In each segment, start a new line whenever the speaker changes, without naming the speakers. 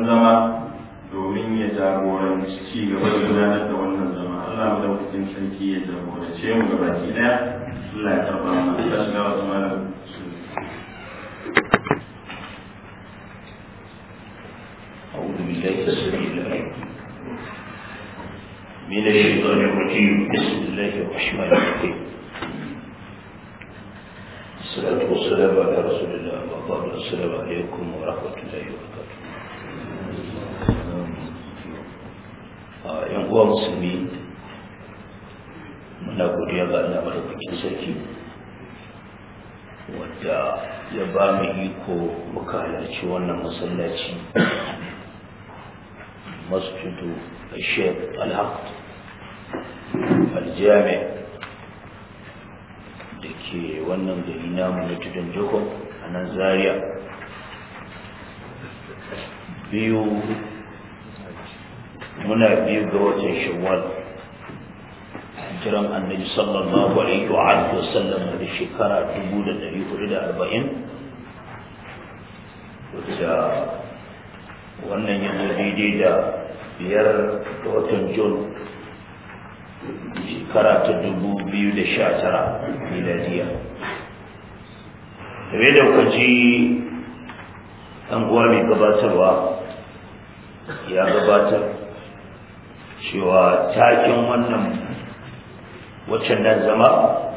zama domin ya jagoranci ci gaba da gudanar da wannan zama Allah mu daukakin sarki ya jagorance mu ga baki daya Allah ya karba mu ta shiga wasu malam
أعوذ بالله السميع العليم من الشيطان الرجيم بسم الله الرحمن الرحيم الصلاة والسلام على رسول الله وبعد السلام عليكم ورحمة الله وبركاته ‘yan uwa musulmi muna godiya ga Allah madaukakin sarki wadda ya ba mu iko muka halarci wannan masallaci masjidu الشيخ العقد الجامع da ke wannan gari namu na tudun jikon a nan zaria biyu muna biyu ga watan shawwal jiran annabi sallallahu alaihi wa alihi wasallam da shekara 1440 wacce wannan yanzu daidai da biyar ga watan jun shekara ta dubu biyu da sha tara miladiya game da kwaji ɗan uwa mai gabatarwa ya gabatar cewa takin wannan waccan nan zama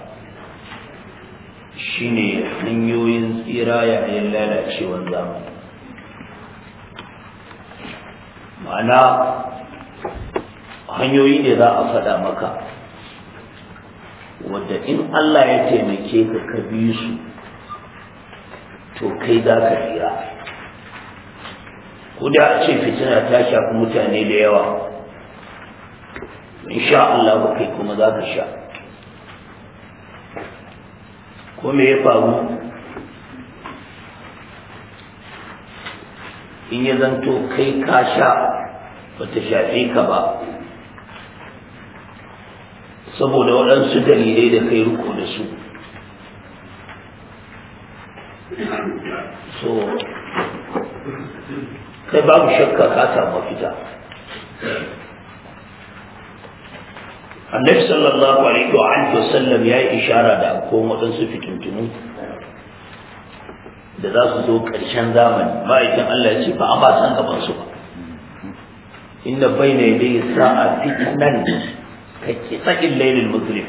shine hanyoyin tsira yayin lalacewar zamani ma'ana hanyoyi ne za a faɗa maka wadda in Allah ya taimake ka ka bi su to kai za ka tsira ko da a ce fitina ta shafi mutane da yawa insha Allah kai kuma za ka sha ko me ya faru in ya zanto kai ka sha bata shafe ka ba saboda waɗansu dalilai da kai riko da su so kai babu shakka ka samu fita annabi sallallahu alaihi wa alihi wasallam ya yi ishara da akwai waɗansu fitintunu da za su zo ƙarshen zamani ma'aikin Allah ya ce ba a ba san gaban su ba inda bai ne dai sa'a fitnan ka kitsakin lailin muslim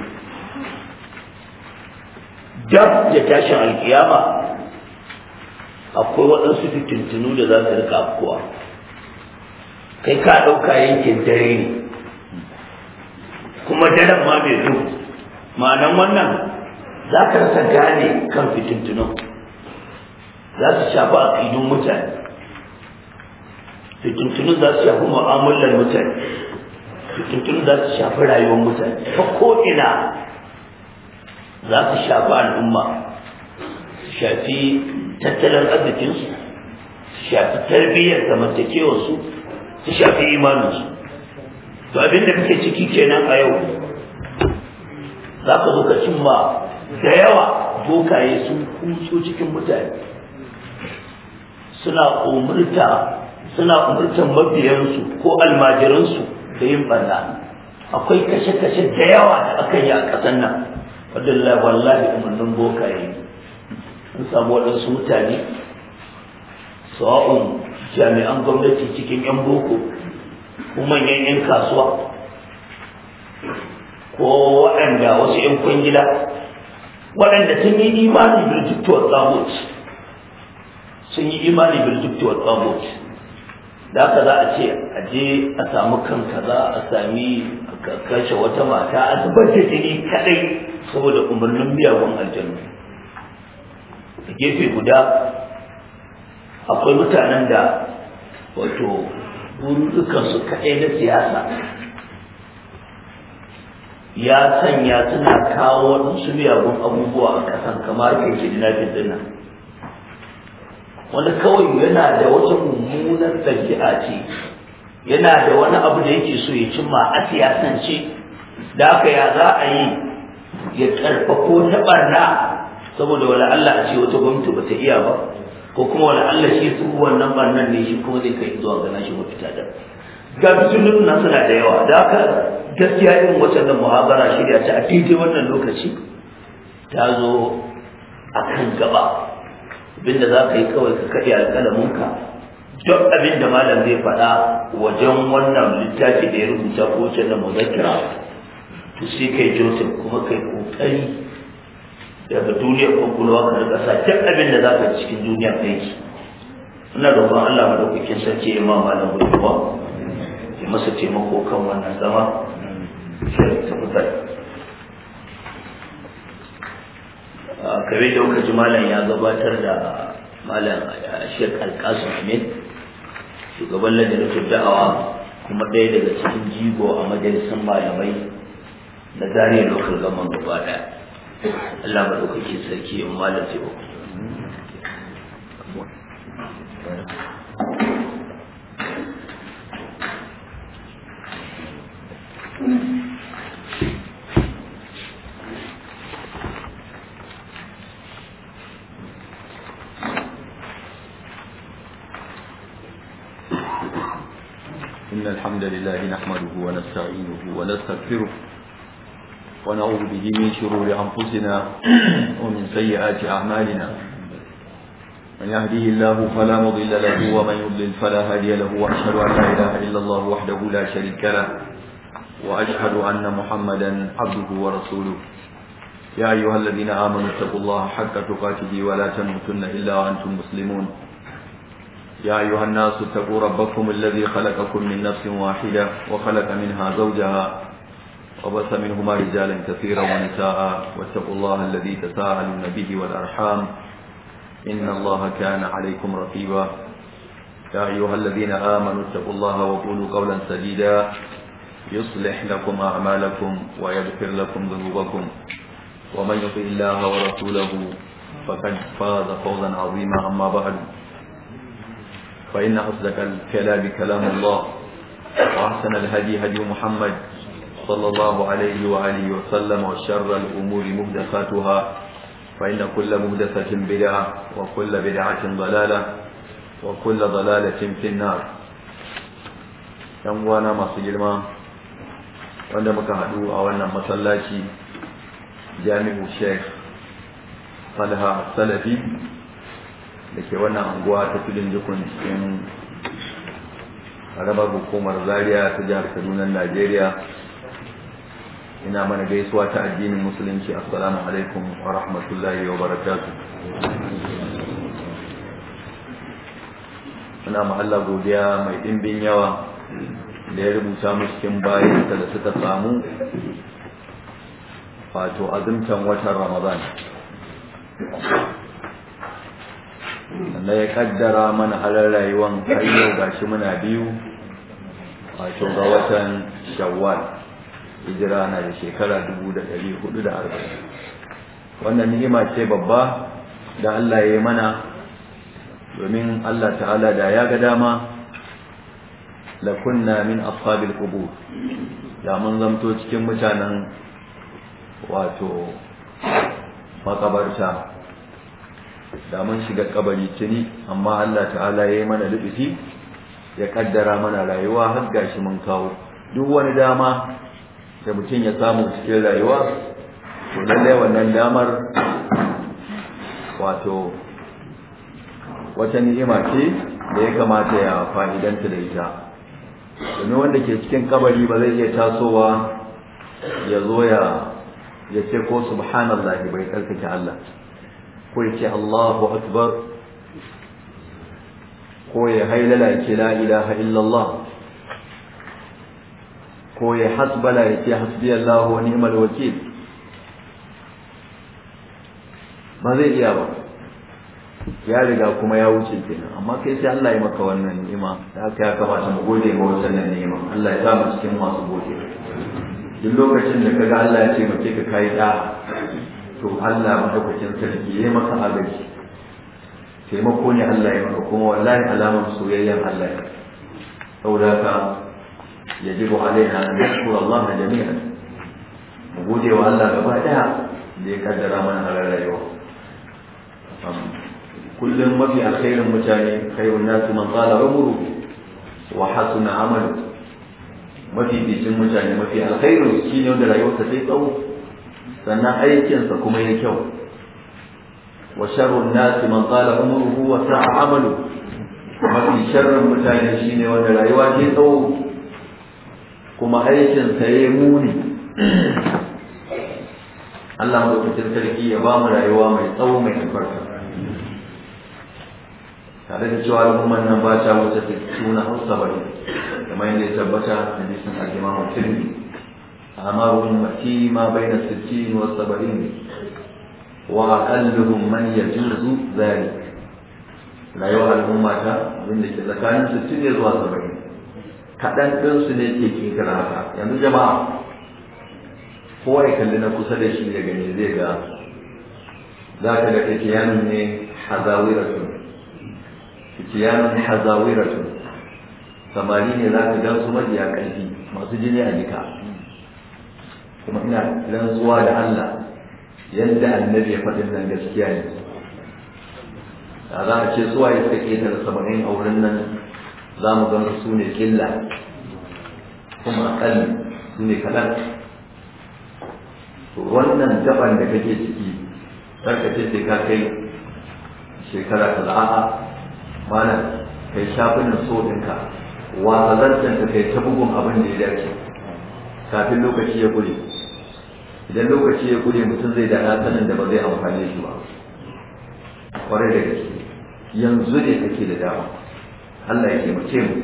dab da tashin alkiyama akwai waɗansu fitintunu da za su rika afkuwa kai ka ɗauka yankin dare ne kuma daren ma bai zo ma'anan wannan za ka rasa gane kan fitintunun za su shafi aƙidun mutane fitintunun za su shafi mu'amalar mutane fitintunun za su shafi rayuwar mutane ta ko'ina za su shafi al'umma su shafi tattalin arzikinsu su shafi tarbiyyar zamantakewarsu su shafi imaninsu to abin da kake ciki kenan a yau za ka zo ka cimma da yawa bokaye sun kutso cikin mutane suna umurta suna umurtan mabiyansu ko almajiransu da yin barna akwai kashe-kashe da yawa da aka yi a ƙasar nan wadda wallahi umarnin bokaye sun samu waɗansu mutane sawa'un jami'an gwamnati cikin 'yan boko ko manyan 'yan kasuwa ko waɗanda wasu 'yan kwangila waɗanda sun yi imani birjiktuwar tsamot sun yi imani birjiktuwar tsamot da haka za a ce a je a samu kan kaza a sami kashe wata mata a zubar da jini kadai saboda umarnin miyagun aljanu a gefe guda akwai mutanen da wato burukansu kaɗai na siyasa ya sanya suna kawo waɗansu miyagun abubuwa a ƙasan kamar ke kidnapping din nan wani kawai yana da wata mummunar ɗabi'a ce yana da wani abu da yake so ya cimma a siyasance da haka ya za a yi ya ƙarfafo ta ɓarna saboda wani Allah a ce wata gwamnati ba ta iya ba ko kuma wani Allah shi su wannan bannan ne shi kuma zai kai zuwa ga nashi mafita da ga fitinin nan suna da yawa da haka gaskiya irin wacce da muhabara shirya ta a daidai wannan lokaci ta zo a kan gaba abinda za ka yi kawai ka kaɗe alƙalaminka duk abin da malam zai faɗa wajen wannan littafi da ya rubuta ko wacce da muzakira to sai kai joseph kuma kai kokari daga duniyar kwakwalwa ka rika sa duk abin da za ka cikin duniya aiki ina roƙon Allah madaukakin sarki ya ma malam gudunwa ya masa taimako kan wannan zama sai ta fitar kare da kuka ji malam ya gabatar da malam Sheikh Alkasim Amin shugaban lajinatul da'awa kuma ɗaya daga cikin jigo a majalisar malamai na zariya local government gaba ɗaya Allah maɗaukaki sarki in malam ce ba
إن الحمد لله نحمده ونستعينه ونستغفره ونعوذ به من شرور أنفسنا ومن سيئات أعمالنا من يهده الله فلا مضل له ومن يضلل فلا هادي له وأشهد أن لا إله إلا الله وحده لا شريك له وأشهد أن محمدا عبده ورسوله يا أيها الذين آمنوا اتقوا الله حق تقاته ولا تموتن إلا وأنتم مسلمون يا أيها الناس اتقوا ربكم الذي خلقكم من نفس واحدة وخلق منها زوجها وبث منهما رجالا كثيرا ونساء واتقوا الله الذي تساءلون به والأرحام إن الله كان عليكم رقيبا يا أيها الذين آمنوا اتقوا الله وقولوا قولا سديدا يصلح لكم أعمالكم ويغفر لكم ذنوبكم ومن يطع الله ورسوله فقد فاز فوزا عظيما أما بعد فإن أصدق الكلام كلام الله وأحسن الهدي هدي محمد صلى الله عليه وآله وسلم وشر الأمور مهدساتها فإن كل مهدسة بدعة وكل بدعة ضلالة وكل ضلالة في النار ينوانا ما سجلما wanda muka haɗu a wannan masallaci jami'u sheikh falha salafi da ke wannan anguwa ta tudun jikun cikin harabar hukumar zaria ta jihar kaduna najeriya ina mana gaisuwa ta addinin musulunci assalamu alaikum wa rahmatullahi wa barakatu ina ma Allah godiya mai dimbin yawa da ya rubuta mu cikin bayan da suka samu wato azumtan watan ramadan sannan ya kaddara mana halar rayuwan har yau gashi muna biyu wato ga watan shawwal hijira na da shekara dubu da ɗari hudu da arba'in wannan ni'ima ce babba da Allah ya yi mana domin Allah ta'ala da ya ga dama la kunna min ashabil qubur da mun zamto cikin mutanen wato makabarta da mun shiga kabari tuni amma Allah ta'ala ya yi mana lubufi ya kaddara mana rayuwa har gashi mun kawo duk wani dama da mutum ya samu cikin rayuwa to lallai wannan damar wato wata ni'ima ce da ya kamata ya fa'idanta da ita domin wanda ke cikin kabari ba zai iya tasowa ya zo ya ya ce ko subhanallah bai tsarkake Allah ko ya ce Allahu akbar ko ya hailala ce la ilaha illallah ko ya hasbala ya ce hasbi Allah wa ni'mal wakil ba zai iya ba ya riga kuma ya wuce kenan amma kai sai Allah ya maka wannan ni'ima da haka ya kamata mu gode ga wannan ni'ima Allah ya sa mu cikin masu gode duk lokacin da kaga Allah ya ce mace ka kai da to Allah madaukakin sarki ya maka agaji taimako ne Allah ya maka kuma wallahi alamar soyayyen Allah ya saboda ka yajibu alaina an nashkura Allah jami'an mu gode wa Allah gaba daya da ya kaddara mana halar rayuwa kullum mafi alkhairin mutane khairun nasu man qala umru wa hasuna amalu mafi bicin mutane mafi alkhairin shine wanda rayuwarsa sai tsawo sannan aikinsa kuma ya kyau wa sharrun nasi man qala umruhu wa sa'a amalu mafi sharrin mutane shine wanda rayuwa ce tsawo kuma aikinsa ya muni Allah madaukakin sarki ya ba mu rayuwa mai tsawo mai albarka tare da cewa al'umman nan ba ta wuce suna hausa bari kamar yadda ya tabbata hadisin al-Imam Tirmidhi amaru ummati ma baina 60 wa 70 wa aqalluhum man yajuzu zalik rayuwar al'umma ta abinda ke tsakanin 60 ne zuwa 70 kaɗan ɗinsu ne ke kinkira haka yanzu jama'a kowa ya kalli na kusa da shi da gani zai ga za ka ga kiyanun ne hazawiratun kiyanun hazawiratun samari ne za ka gan su majiya ƙarfi masu jini a jika kuma ina rantsuwa da Allah yadda annabi ya faɗin nan gaskiya ne da za a ce suwa ya suka ƙetare saba'in a wurin nan za mu gan su ne ƙilla kuma aƙalli su ne kaɗan wannan gaban da kake ciki karka ce sai ka kai shekara ta a'a mana kai shafinan so ɗinka wazazantan ka kai ta bugun abin da ya dace kafin lokaci ya gure idan lokaci ya gure mutum zai da sanin da ba zai amfane shi ba kwarai da gaske yanzu ne kake da dama Allah ya taimake mu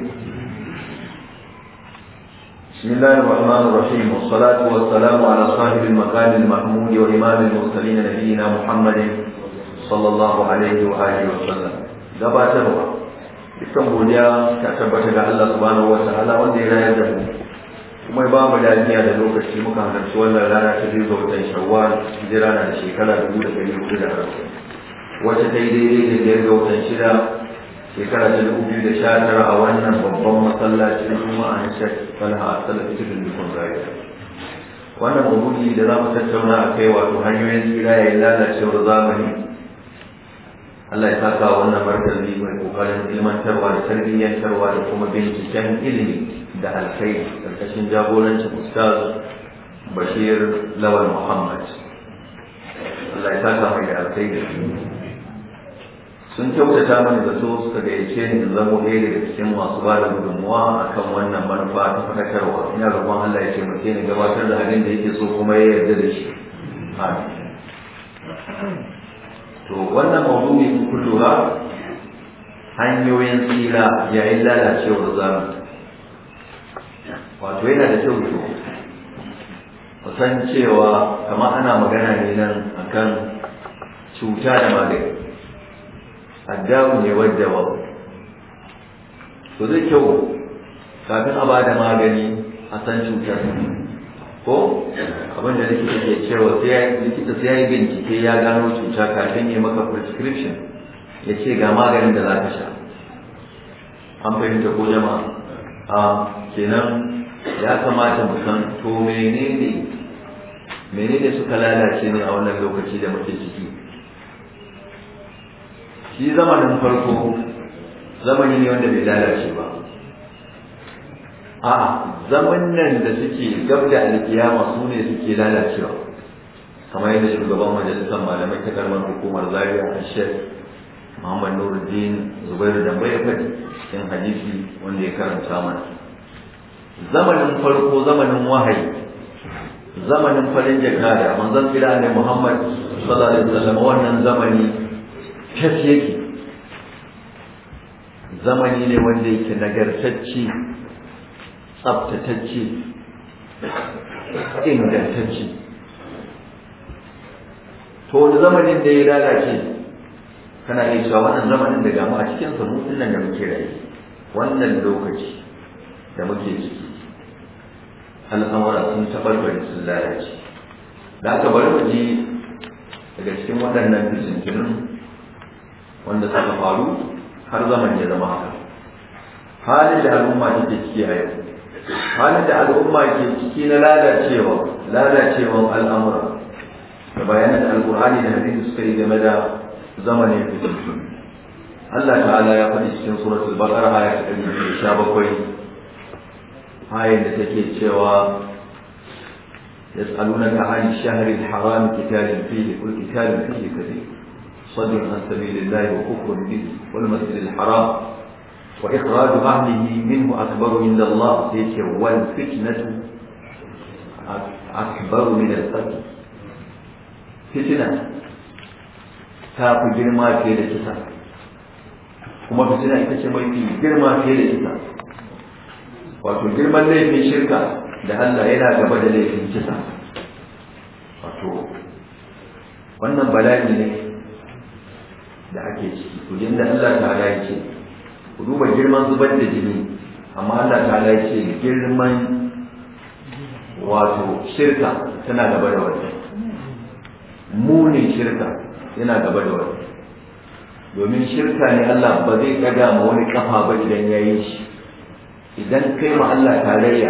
بسم الله الرحمن الرحيم والصلاة والسلام على صاحب المقام المحمود وإمام المرسلين نبينا محمد صلى الله عليه وآله وسلم gabatarwa dukkan godiya ta tabbata ga Allah subhanahu wa ta'ala wanda ya rayar da mu kuma ya ba mu lafiya da lokaci muka halarci wannan rana ta biyu ga watan shawwal hijira na da shekara dubu da ɗari hudu da arba'in wacce ta yi daidai da biyar ga watan shida shekara ta dubu biyu da sha tara a wannan babban masallacin juma'a na shek talha a salafi cikin dukkan rayuwa wannan mabudi da za mu tattauna a kai wato hanyoyin tsira ya yi lalacewar zamani Allah ya saka wannan martabi mai kokarin ilmantarwa da tarbiyyantarwa da kuma binciken ilimi da alkai karkashin jagorancin ustaz bashir lawal muhammad Allah ya saka mai da alkai da sun kyautata mana da so suka gayyace ni in zamo ɗaya daga cikin masu ba da gudunmuwa a kan wannan manufa ta faɗakarwa ina roƙon Allah ya taimake ni gabatar da abin da yake so kuma ya yarda da shi to wannan maudu'i in kun lura hanyoyin tsira yayin lalacewar zamani wato yana da kyau to kusan cewa kamar ana magana ne nan akan cuta da magani addabu ne wadda ba to zai kyau kafin a ba da magani a san cutar ko abin da likita ke cewa sai likita sai ya yi bincike ya gano cuta kafin ya maka prescription ya ce ga maganin da za ka sha an fahimta ko jama'a a kenan ya kamata mu san to menene menene suka lalace ne a wannan lokaci da muke ciki shi zamanin farko zamani ne wanda bai lalace ba a zaman nan da suke gab da alkiyama su ne suke lalacewa kamar yadda shugaban majalisar malamai ta karmar hukumar zaria a shek muhammad nuruddin zubairu da bai faɗi cikin hadisi wanda ya karanta mana zamanin farko zamanin wahayi zamanin farin jakada manzon tsira ne muhammad sallallahu alaihi wasallam wannan zamani fes yake zamani ne wanda yake nagartacce tsabtatacce ingantacce to wani zamanin da ya lalace kana iya cewa wannan zamanin da gamu a cikin sa mutum nan da muke rayu wannan lokaci da muke ciki al'amura sun tabarbare sun lalace da aka bari mu ji daga cikin waɗannan fitintunin wanda suka faru har zaman ya zama haka halin da al'umma take ciki a yau halin da al'umma ke ciki na lalacewa lalacewan al'amura da bayanan da alkur'ani da hadisi suka yi game da zamanin fitintu Allah ta'ala ya faɗi cikin suratul baqara aya ta 117 ayar da take cewa يسألونك عن الشهر الحرام قتال فيه قل قتال فيه كثير صد عن سبيل الله وكفر به والمسجد الحرام وإخراج أهله منه أكبر عند الله والفتنة أكبر من القتل فتنة تاكو جرما في الكتاب kuma fitina ita ce mafi girma fiye da ita wato girman laifin shirka da Allah yana gaba da laifin kisa wato wannan bala'i ne da ake ciki to da Allah ta'ala ya ce ku duba girman zubar da jini amma Allah ta'ala ya ce girman wato shirka tana gaba da wannan munin shirka yana gaba da wannan domin shirka ne Allah ba zai ɗaga ma wani kafa ba idan ya yi shi idan kai ma Allah tarayya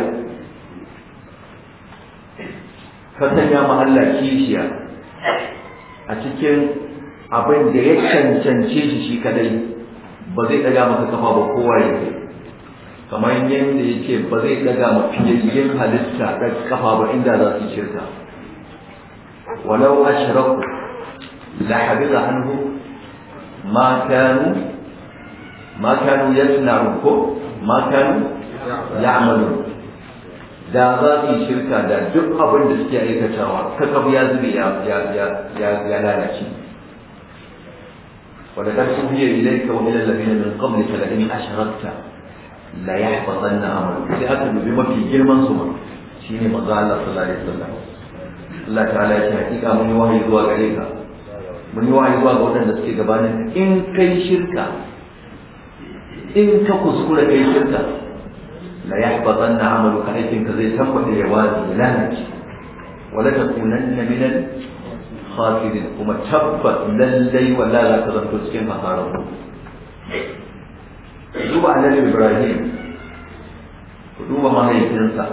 ka sanya ma Allah kishiya a cikin abin da ya cancance shi shi kadai ba zai ɗaga maka kafa ba kowa ya kai kamar yadda ya ce ba zai ɗaga ma fiyayyen halitta da kafa ba inda za su shirka walau ashraku la habida anhu ma kanu ma kanu yasna'u ko ma kanu ya'malu da za su yi shirka da duk abin da suke aikatawa kakab ya zube ya lalace ولقد أوحي إليك وإلى الذين من قبلك لئن أشركت لا يحبطن عملك sai aka dubi mafi girman su ma shine manzo Allah sallallahu alaihi wasallam Allah ta'ala ya ce hakika mun yi wahayi zuwa gare ka mun yi wahayi zuwa ga waɗanda suke gabanin in kai shirka in ka kuskura kai shirka la yahbatanna amaluka aikin ka zai tabbata ya wazi ya lalace wala takunanna min al khasirin kuma tabbat lallai wala za ka zanto cikin hasarar duba annabi ibrahim ku duba mahaifinsa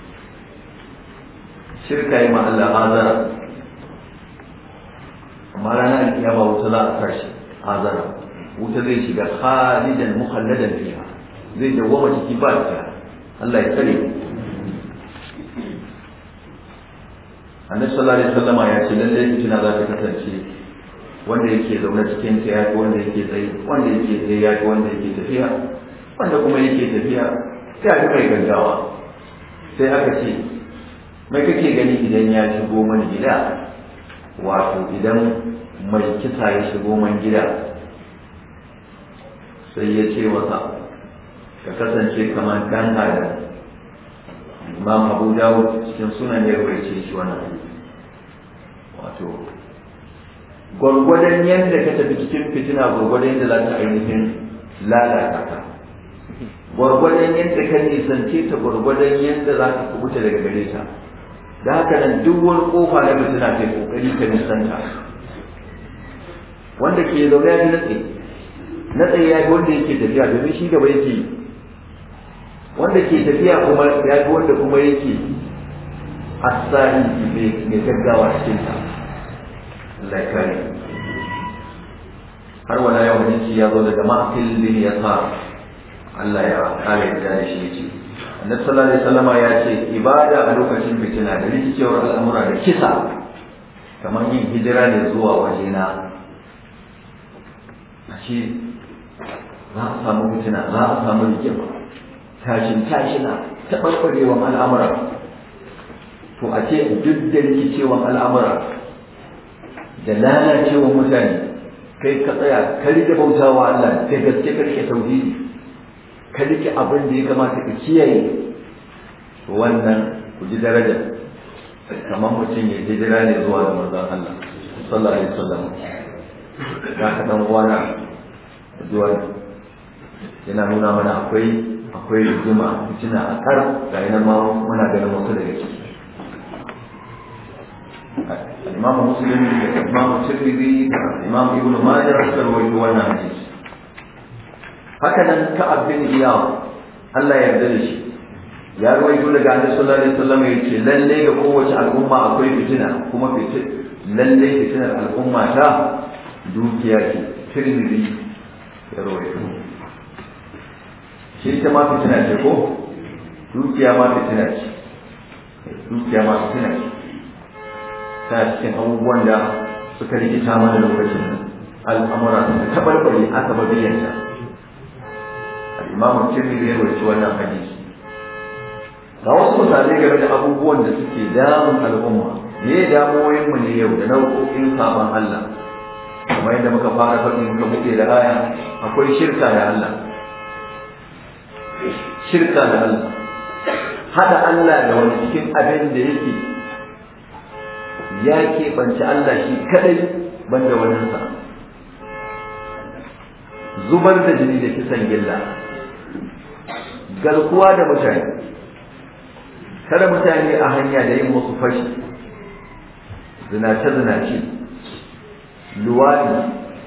shirka yi ma Allah azara amma ranar alkiyama wuta za a tashi azara wuta zai shiga khalidan mukhalladan fiha zai dawwama ciki ba ta Allah ya tsare annabi sallallahu alaihi wasallama ya ce lalle fitina za ta kasance wanda yake zaune cikin ta ya wanda yake tsaye wanda yake tsaye ya wanda yake tafiya wanda kuma yake tafiya sai aka kai gaggawa sai aka ce mai kake gani idan ya shigo mana gida wato idan mai kisa ya shigo man gida sai ya ce masa ka kasance kamar dan adam imam abu dawud cikin sunan ya rawaice shi wannan wato gwargwadon yadda ka tafi cikin fitina gwargwadon yadda za ta ainihin lalata ka gwargwadon yadda ka nisance ta gwargwadon yadda za ka kubuta daga gare ta da haka nan duk wani kofa na fitina kai kokari ka nisanta wanda ke zaune ya fi natse natse ya fi wanda yake tafiya domin shi gaba yake yi wanda ke tafiya kuma ya fi wanda kuma yake asali mai gaggawa cikin ta Allah ya kare har wala yau hadisi ya zo daga ma'akil bin yasar Allah ya kare da shi yace Annabi sallallahu alaihi wasallama ya ce ibada a lokacin fitina da rikicewar al'amura da kisa kamar yin hijira ne zuwa wajena a ce za a samu fitina za a samu rigima tashin tashina taɓarɓarewan al'amura to a ce duk da rikicewan al'amura da lalacewan mutane kai ka tsaya ka rike bautawa Allah da gaske ka rike tauhidi ka rike abin da ya kamata ka kiyaye to wannan ku ji daraja kamar mutum ya hijira ne zuwa da manzon Allah sallallahu alaihi wasallam ya ka dan uwana zuwa yana nuna mana akwai akwai rigima fitina a kar ga yana ma muna ganin wasu daga ciki imamu muslim da imamu tirmidhi da imamu ibn majah suka rawaito wannan hadisi haka nan ka'ab bin iyad Allah ya yarda da shi ya rawaito daga annabi sallallahu alaihi wasallam yace lalle ga kowace al'umma akwai fitina kuma fitin lalle fitinar al'umma ta dukiya ce tirmidhi ya rawaito shi ita ma fitina ce ko dukiya ma fitina ce dukiya ma fitina ce ta cikin abubuwan da suka rikita mana lokacin al'amura suka tabarbare aka babiyanta al'imamu tirmidhi ya rawaito wannan hadisi ga wasu misalai game da abubuwan da suke damun al'umma me damuwoyin mu ne yau da nau'o'in sabon Allah kamar yadda muka fara faɗi muka buɗe da aya akwai shirka da Allah shirka da Allah hada Allah da wani cikin abin da yake ya keɓance Allah shi kadai banda waninsa zubar da jini da kisan gilla garkuwa da mutane kada mutane a hanya da yin musu fashi zinace-zinace luwadi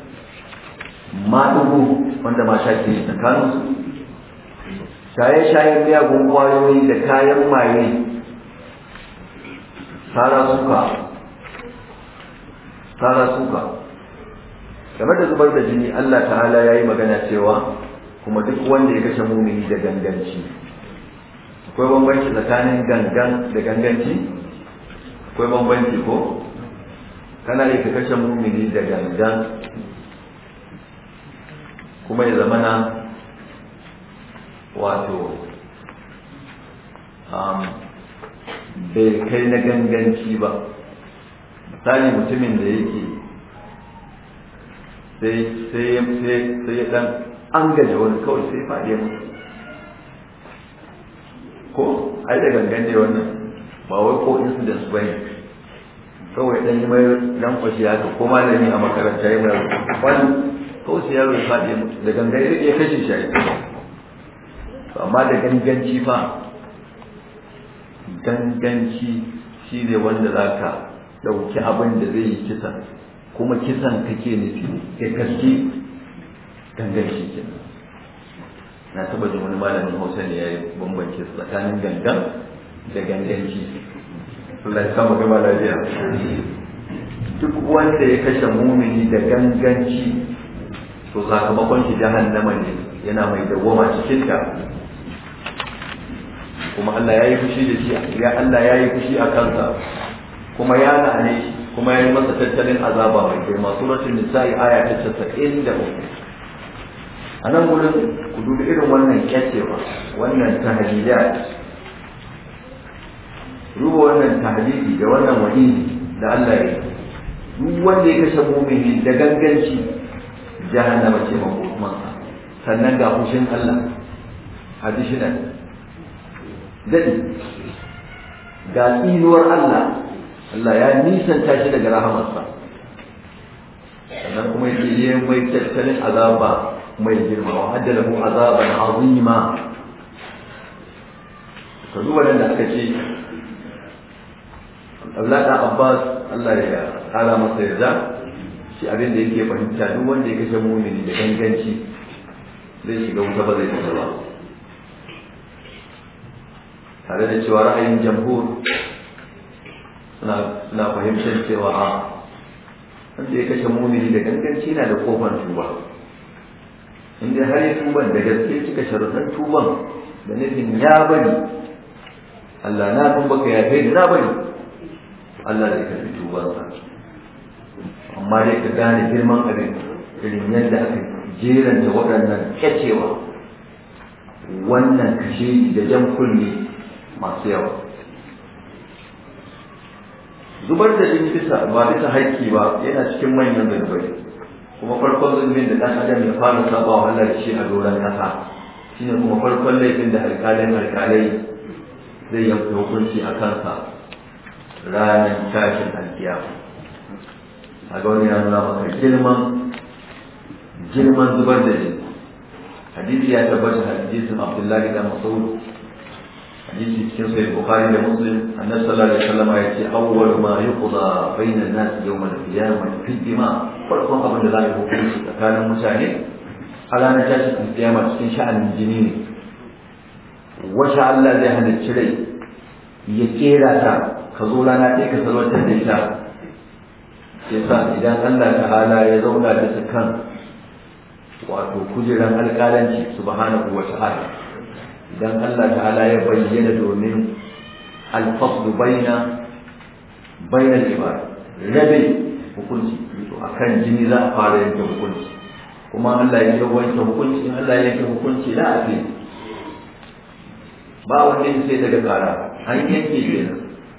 maɗugu wanda mata ke tsakaninsu shaye-shayen miyagun ƙwayoyi da kayan maye tsara suka tsara suka game da zubar da jini Allah ta'ala ya yi magana cewa kuma duk wanda ya kashe mumini da ganganci akwai bambanci tsakanin gangan da ganganci akwai bambanci ko kana yi ka kashe mumini da gangan kuma ya zamana wato bai kai na ganganci ba misali mutumin da yake sai ya dan an gaje wani kawai sai faɗi mutu ko ai da gangan ne wannan ba wai ko incidents ba ne kawai dan yi mai dan kwashi haka ko malami a makaranta ya mai wani kawai sai yaro ya faɗi mutu da gangan ya kashe shi amma da ganganci fa ganganci shi ne wanda za ka ɗauki abin da zai yi kisan kuma kisan kake nufi ya kaske ganganci kenan na taba jin wani malamin hausa ne ya yi bambance tsakanin gangan da ganganci Allah ya kama gaba lafiya duk wanda ya kashe mumini da ganganci to sakamakon shi jahannama ne yana mai dawwama cikin ta kuma Allah ya yi fushi da shi ya Allah ya yi fushi a kansa kuma ya la'ane shi kuma ya yi masa tattalin azaba mai girma suratul nisa'i aya ta 93 a nan gurin ku dubi irin wannan kyacewa wannan tahdidat ruba wannan tahdidi da wannan wa'idi da Allah ya yi duk wanda ya kashe mumini da ganganci jahannama ce makomansa sannan ga fushin Allah additional daɗi ga tsinuwar Allah Allah ya nisanta shi daga rahamarsa sannan kuma yake yi mai tattalin azaba mai girma wa hadda lahu azaban azima ka duba nan da aka ce Allah da Abbas Allah ya kara masa yarda shi abin da yake fahimta duk wanda ya kashe mumini da ganganci zai shiga wuta ba zai fita ba tare da cewa ra'ayin jamhur suna fahimtar cewa a wanda ya kashe mumini da ganganci na da kofar tuba inda har ya tuban da gaske cika sharuɗan tuban da nufin ya bari Allah na tuba ka yafe ni na bari Allah zai karbi tubansa amma dai ka gane girman abin irin yadda aka jeranta waɗannan kyacewa wannan kashe da jan kunne masu yawa zubar da jini bisa ba bisa haƙƙi ba yana cikin manyan zunubai kuma farkon zunubin da ɗan adam ya fara saba wa Allah da shi a doron ƙasa shine kuma farkon laifin da alƙalin alƙalai zai yi hukunci a kansa ranar tashin alkiyama a ga wani ya nuna maka girman girman zubar da jini hadisi ya tabbata hadisin abdullahi da mas'ud hadisi cikin sahih bukhari da muslim annabi sallallahu alaihi wasallam ya ce awwal ma yuqda bayna an-nas yawm al-qiyamah fi dima farkon abin da za a hukunci tsakanin mutane a ranar tashin alkiyama cikin sha'anin jini ne wacce Allah zai halicci rai ya kera ta ka zo rana ɗaya ka salwatar da ita yasa idan Allah ta'ala ya zauna bisa kan wato kujeran alƙalanci subhanahu wa ta'ala idan Allah ta'ala ya bayyana domin alfaslu baina baina al-ibad rabe hukunci to akan jini za a fara yanke hukunci kuma Allah ya wanke hukunci in Allah ya yanke hukunci la afi ba wanda sai daga kara an yanke kenan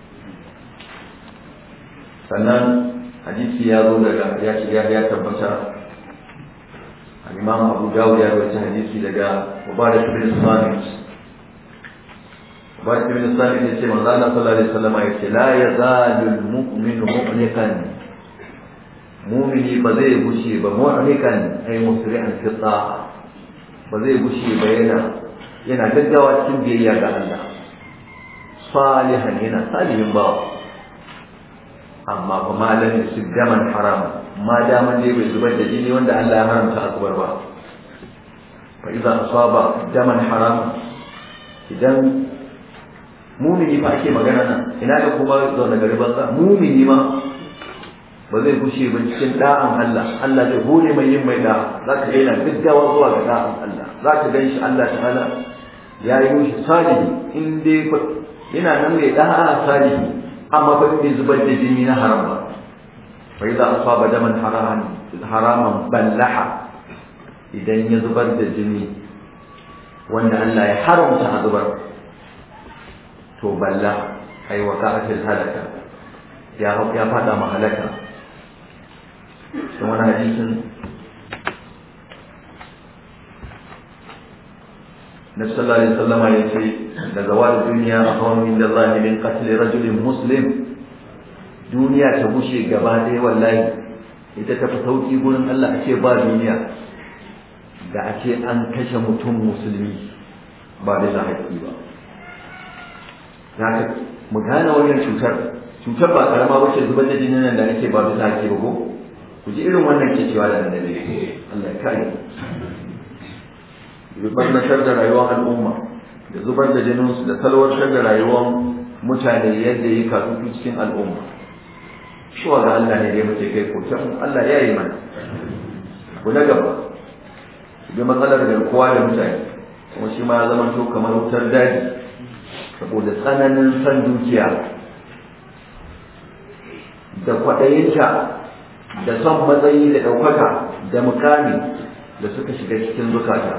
sannan hadisi ya zo daga ya ce ya tabbata al-imam Abu Dawud ya rawaita hadisi daga Mubarak bin Samit Mubarak bin Samit ya ce manzo Allah sallallahu alaihi wasallam ya ce la yazalu al-mu'minu mu'nikan mu'mini ba zai gushe ba mu'nikan ay musri'an fi ta'a ba zai gushe ba yana yana gaggawa cikin biyayya ga Allah salihan yana salihin bawa amma fa malam su daman haram ma daman dai bai zubar da jini wanda Allah ya haramta a zubar ba fa idan asaba daman haram idan mumini fa ake magana nan ina da kuma zaune gari banza mumini ma ba zai gushe ba cikin da'an Allah Allah zai hore mai yin mai da za ka yana gaggawa zuwa ga da'an Allah za ka gan shi Allah ta'ala ya yi shi salihi in dai yana nan mai da'a salihi amma ba bai zubar da jini na haram ba fa idza asaba daman haraman haraman ballaha idan ya zubar da jini wanda Allah ya haramta a zubar to balla ai waqa'atil halaka ya ya fada ma halaka kuma wani hadisin Nabi sallallahu alaihi wasallam ya ce da zawal duniya ahwan min Allah min qatl rajulin muslim duniya ta bushe gaba ɗaya wallahi ita ta fi sauki gurin Allah a ce ba duniya da a ce an kashe mutum musulmi ba da haƙƙi ba zaka mu gane wannan cutar cutar ba karama ba ce zubar da jinin nan da ake ba bisa haƙƙi ba ko ku ji irin wannan ke cewa da annabi Allah ya kare zubarnatar da rayuwar al'umma da zubar da jininsu da salwantar da rayuwar mutane yadda yi katutu cikin al'umma shuwa ga Allah ne dai muke kai koken Allah ya yi mana ku na gaba bi matsalar garkuwa da mutane kuma shi ma ya zama to kamar wutar daji saboda tsananin san dukiya da kwaɗayinta da son matsayi da ɗaukaka da mukami da suka shiga cikin zukata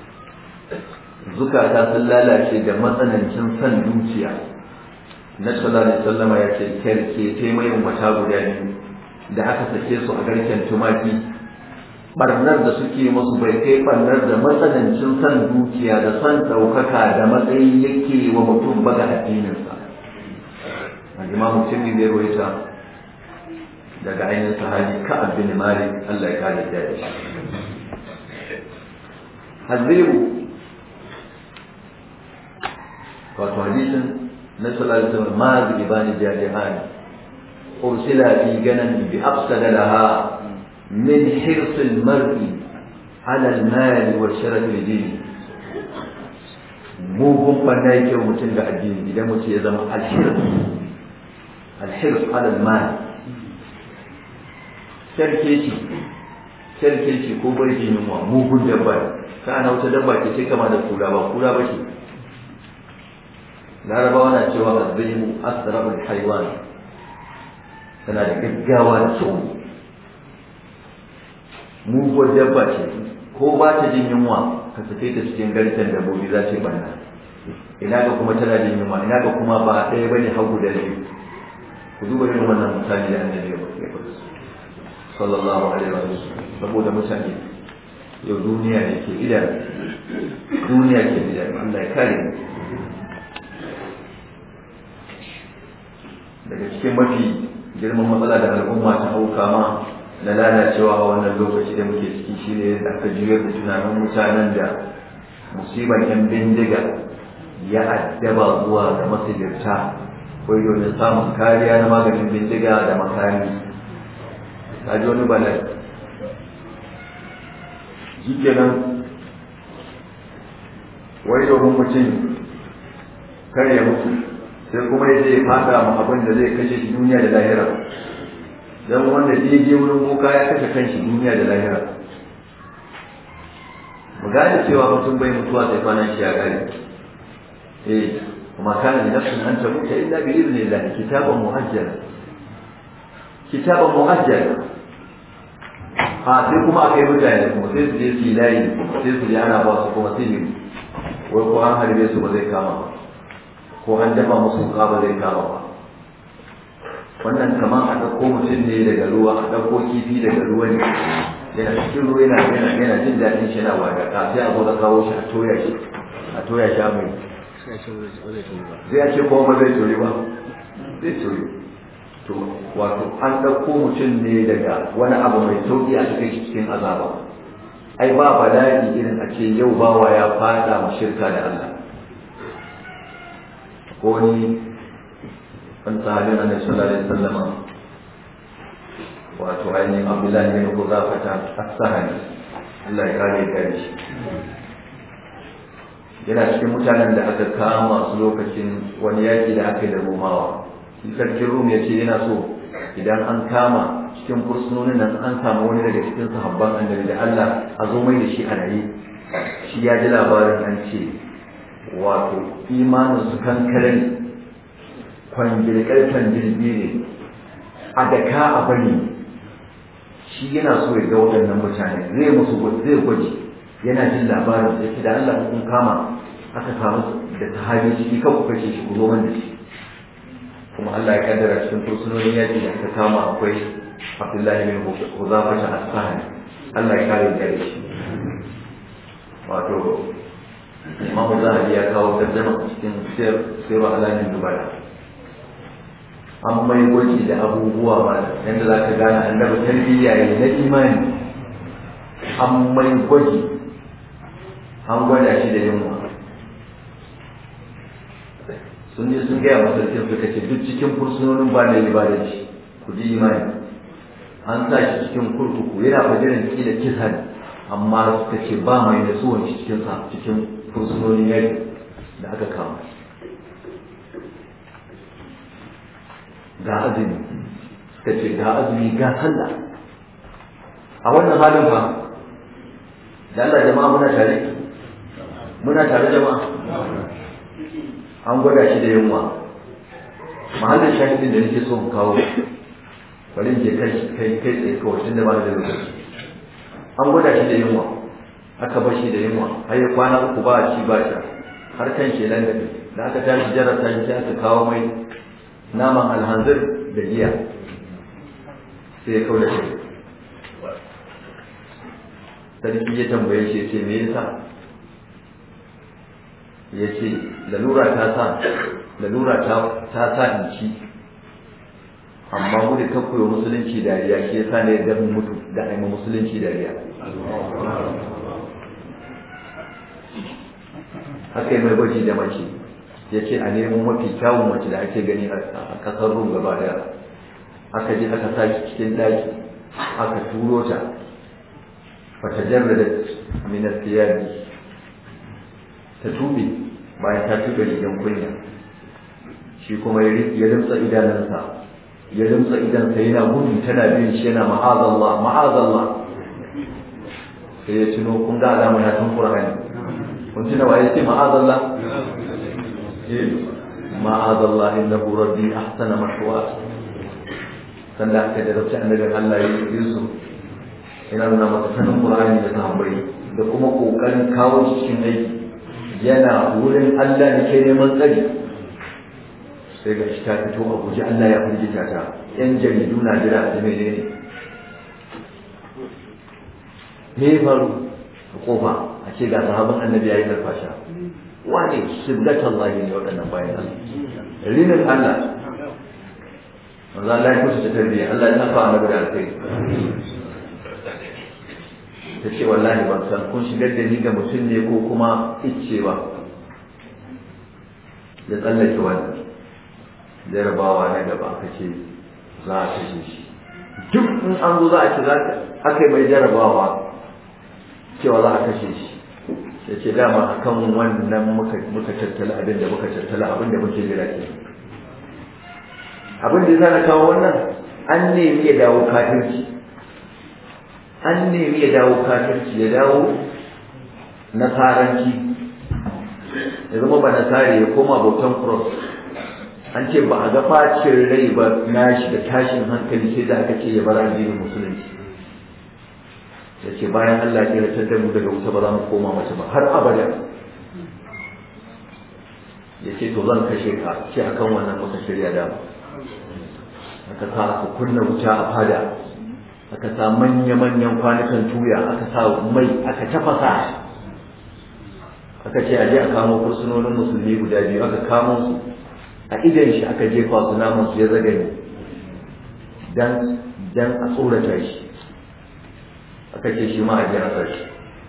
zukata sun lalace da matsanancin son dukiya na sallallahu alaihi wasallama ya ce kerke te mai mata guda biyu da aka sake su a garken tumaki barnar da suke musu bai kai barnar da matsanancin son dukiya da son ɗaukaka da matsayi yake wa mutum ba ga addininsa a imamu cin da ya rawaita daga ainihin sahabi ka'ab bin malik Allah ya kare da shi haziru wato hadisin na sallallahu alaihi wasallam ma bi ibani jadihan ursila fi ganan bi afsada laha min hirs al-mar'i ala al-mal wa sharaf al-din mugun banda yake mutum da addini idan mutum ya zama al-hirs al-hirs ala al-mal kyarkeci kyarkeci ko barci yunwa mugun dabba ka ana wata dabba ke ce kama da kura ba kura ba ce larabawa na cewa azzimu asrarul haiwan tana da gaggawa da tsoro muguwar dabba ce ko ba ta jin yunwa ka sake ta cikin garken dabbobi za ta banna ina ga kuma tana jin yunwa ina ga kuma ba ɗaya bane hagu da biyu ku duba irin wannan misali da annabi ya faɗa sallallahu alaihi wa sallam saboda mutane yau duniya ne ke idan duniya ke idan Allah ya kare mu daga cikin mafi girman matsala da al'umma ta hauka ma na lalacewa a wannan lokaci da muke ciki shine da aka juyar da tunanin mutanen da musibar yan bindiga ya addaba zuwa ga masajirta ko domin samun kariya na maganin bindiga da makami ta ji wani bala'i shi kenan wai domin mutum kar ya mutu sai kuma ya je fada ma abin da zai kashe shi duniya da lahira don wanda je je wurin boka ya kashe kanshi duniya da lahira mu gane cewa mutum bai mutuwa sai kwanan shi ya kare eh kuma kana da nafsin an tamuta illa bi idnillah kitaban muajjala kitaban muajjala a sai kuma akai mutane kuma sai su je su yi layi sai su je ana ba su kuma sai wai ko an harbe su ba zai kama ba ko an dafa musu wuka ba zai kama ba wannan kamar a ɗauko mutum ne daga ruwa a ɗauko kifi daga ruwa ne yana cikin ruwa yana yana yana jin daɗin shi na wada ka sai a zo da kawo shi a toya shi a toya shi a mai zai ce kuma ba zai tori ba zai tori to wato an ɗauko mutum ne daga wani abu mai sauƙi a cikin cikin azaba ai ba bala'i irin a ce yau bawa ya fada mu shirka da Allah ko ni wani sahabin annabi sallallahu alaihi wasallam wato ainihin abdullahi bin huzafata as-sahani Allah ya kare gare shi yana cikin mutanen da aka kama su lokacin wani yaki da aka yi da romawa shi sarkin rum ya ce yana so idan an kama cikin fursunonin nan an samu wani daga cikin sahabban annabi da Allah a zo mai da shi a raye shi ya ji labarin an ce wato imanin su kankare ne kwangirkarfan jirgi ne a daka a bari shi yana so ya ga waɗannan mutane zai musu zai gwaji yana jin labarin da ke da Allah kun kama aka samu da sahabi ciki kan ku kashe shi ku zo da shi kuma Allah ya kaddara cikin fursunonin yaƙi da aka kama akwai Abdullahi bin Huzafa ta Asfahani Allah ya kare da shi wato Imam Zahabi ya kawo tarjama cikin sirru alamin dubara an mai gwaji da abubuwa ba yadda za ka gane annabi tarbiyya ne na imani an mai gwaji an gwada shi da yunwa sun je sun gaya masa sarkin suka ce duk cikin fursunonin ba da ba da shi ku ji imani an sa shi cikin kurkuku yana fajirin kila kisa ne amma suka ce ba mai da suwan shi cikin sa cikin fursunonin yaki da aka kama ga azumi suka ce ga azumi ga sallah a wannan halin fa da Allah jama'a muna tare muna tare jama'a an gwada shi da yunwa mahallin shahidin da nake so mu kawo bari in je kai kai kai tsaye kawai tunda ba da lokaci an gwada shi da yunwa aka bar shi da yunwa har ya kwana uku ba ci ba sha har kan shi nan da aka tashi jarabta shi aka kawo mai naman alhanzir da giya sai ya kawo da shi sarki ya tambaye shi ce me yasa ya ce lalura ta sa lalura ta sa in ci amma mu da kakkuyo musulunci dariya shi yasa ne da mutu da aima musulunci dariya haka yi mai gwaji da mace ya ce a nemo mafi kyawun mace da ake gani a kasar rum gaba daya aka je aka sa cikin daki aka turo ta fata jarrada minas tiyabi ta tube bayan ta tube rigan kunya shi kuma ya limsa idanunsa ya limsa idansa yana gudu tana bin shi yana ma'azallah ma'azallah sai ya tuno kun ga alama ya tun qur'ani kun tuna waye ce ma'azallah ma'azallah innahu rabbi ahsana mashwa sanda aka da rabta annabin Allah ya Yusuf yana nuna masa sanin qur'ani da sahabbai da kuma kokarin kawo cikin aiki yana wurin Allah da ke neman tsari sai ga shi ta fito a guji Allah ya firgita ta yan jaridu na jira da mai ne me faru a kofa a ce ga sahabin annabi yayi karfasha wane shibgatan Allah ne waɗannan bayan Allah rinin Allah manzo Allah ya kusa ta tarbiyya Allah ya nafa annabi da alkai ta ce wallahi ban san kun shigar da ni ga mutum ne ko kuma icce ba ya tsallake wannan jarabawa na gaba aka ce za a kashe shi duk in an zo za a ce aka yi mai jarabawa cewa za a kashe shi ya ce dama akan wannan muka tattala abin da muka tattala abin da muke jira ke abin da ya na kawo wannan an nemi ya dawo kafirci an nemi ya dawo kafirci ya dawo nasaranci ya zama ba nasari ya koma bautan cross an ce ba a ga bacin rai ba na shi da tashin hankali sai da aka ce ya bar addinin musulunci ya ce bayan Allah ya ratar da mu daga wuta ba za mu koma mace ba har abada ya ce to zan kashe ka ce akan wannan muka shirya da aka sa aka kunna wuta a fada aka sa manya-manyan kwanukan tuya aka sa mai aka tafasa aka ce a je a kamo fursunonin musulmi guda biyu aka kamo su a idan shi aka jefa su naman su ya zagani dan dan a tsorata shi aka ce shi ma a jarasa shi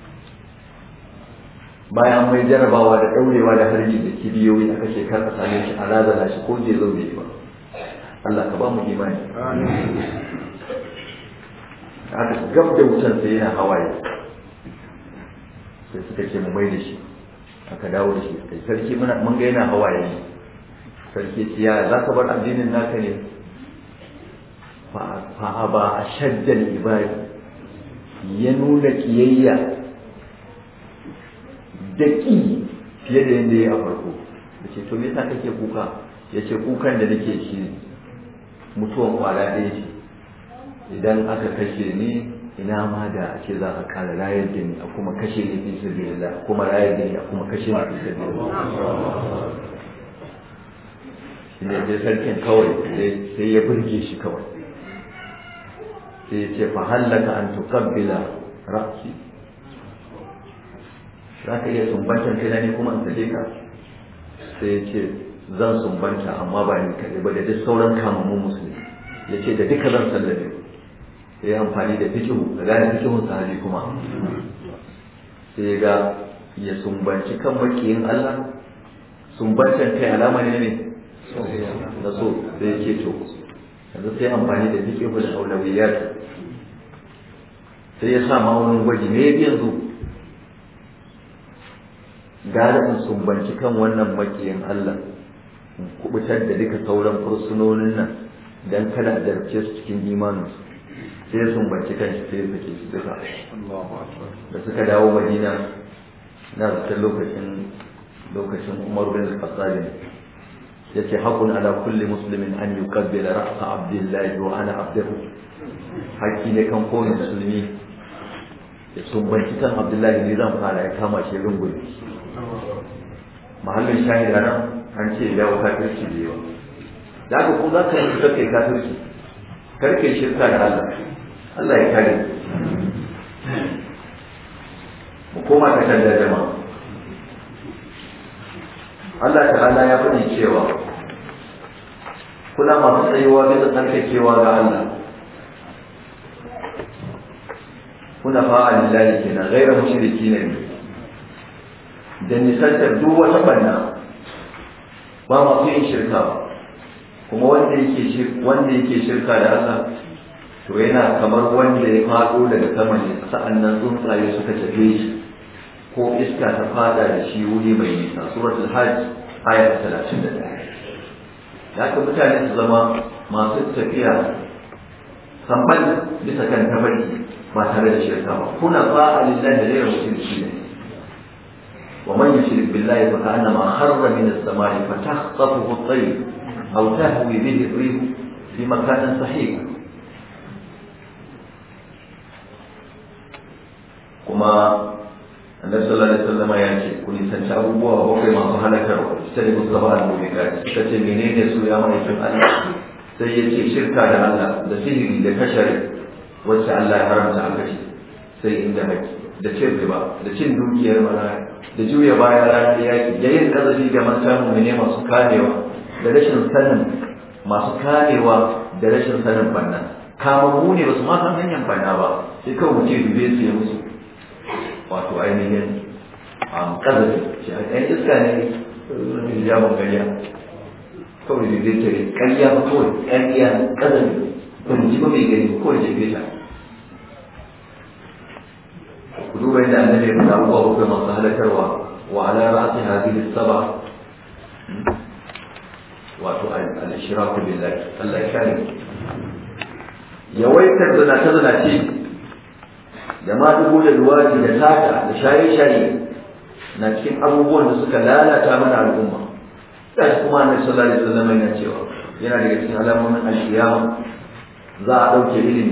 bayan mai jarabawa da daurewa da harbi da kibiyoyi aka ce kar a same shi a razana shi ko je zo bai ba Allah ka ba mu imani aka gab da wutan sai yana hawaye sai suka ce mu mai da shi aka dawo da shi kai sarki muna mun ga yana hawaye ne sarki ce ya za ka bar addinin naka ne fa ba a shaddan ibadi ya nuna kiyayya da ƙi fiye da yadda ya a farko da ce to me yasa kake kuka ya ce kukan da nake shi mutuwan kwala ɗaya ce idan aka kashe ni ina ma da a ce za a kara rayar da ni a kuma kashe ni fi sabilillah kuma rayar da ni a kuma kashe ni fi sabilillah shi ne sai sarkin kawai sai ya burge shi kawai sai ya ce fa hallaka an tuqabbila ra'si za ka iya sumbantan kai ne kuma in sake ka sai ya ce zan sumbanta amma ba ni kaɗai ba da duk sauran kamammun musulmi ya ce da duka zan sallame sai ya amfani da fikihu da gane fikihun sahabi kuma sai ya ga ya sumbanci kan makiyin Allah sumbantan kai alama ne ne na so sai ya ce to yanzu sai amfani da fikihu da aulawiyat sai ya sa ma'aunin gwaji me ya yanzu gara in sumbanci kan wannan makiyin Allah in kubutar da duka sauran fursunonin nan dan kada a zarce su cikin imaninsu sai sun banci kan shi sai suke su duka da suka dawo madina na zata lokacin lokacin umar bin al-khattab ya ce haƙun ala kulli muslimin an yuqabbila ra'sa abdullahi wa ana abduhu haƙƙi ne kan kowane musulmi ya sumbanci kan abdullahi ne zan fara ya kama shi rungun mahallin shahida nan an ce ya dawo kafirci da yawa da aka ko za ka yi ka kai kafirci kar kai shirka da Allah Allah ya kare mu koma ta kan jama'a Allah ta'ala ya faɗi cewa kuna masu tsayuwa bisa tsarkakewa ga Allah kuna fa'a lillahi kenan gaira mushriki ne da nisantar duk wata banna ba masu yin shirka ba kuma wanda yake wanda yake shirka da Allah to yana kamar wanda ya faɗo daga sama ne sa'annan tsuntsaye suka tafe shi ko iska ta fada da shi wuri mai nisa suratul hajj aya 31 da haka mutane su zama masu tafiya samban bisa kan tabarki ba tare da shirka ba kuna fa'a lillahi da rayar mutunci ne ومن يشرك بالله فكأنما خر من السماء فتخطفه الطير أو تهوي به الريح في مكان صحيح kuma annabi sallallahu alaihi wasallam ya ce ku nisanci abubuwa bakwai masu halakarwa ita da musu gaba da mubiqat suka ce menene su ya ma'aikin Allah sai ya ce shirka da Allah da sihiri da kashari wacce Allah ya haramta a kashi sai inda haƙi da cin riba da cin dukiyar maraya da juya baya ranar yaƙi da yin ƙazafi ga mata mummune masu kamewa da rashin sanin masu kamewa da rashin sanin banna kamammu ne ba su ma san hanyar banna ba sai kawai mutum dube su ya musu wato ainihin ƙazafi shi a ɗan iska ne hijabin ƙarya kawai da zai tare ƙarya ba kawai ƙarya ƙazafi ba mu ji ba mai gani kawai jefe ta ku duba inda annabi ya faɗa abubuwa bakwai masu halakarwa wa ala ra'asi hadhihi sab'a wato al-ishraku billahi Allah ya kare yawaitar zana ta zana ce da ma dubu da luwaji da sata da shaye-shaye na cikin abubuwan da suka lalata mana al'umma gashi kuma annabi sallallahu alaihi wasallam yana cewa yana daga cikin alamomin alkiyama za a ɗauke ilimi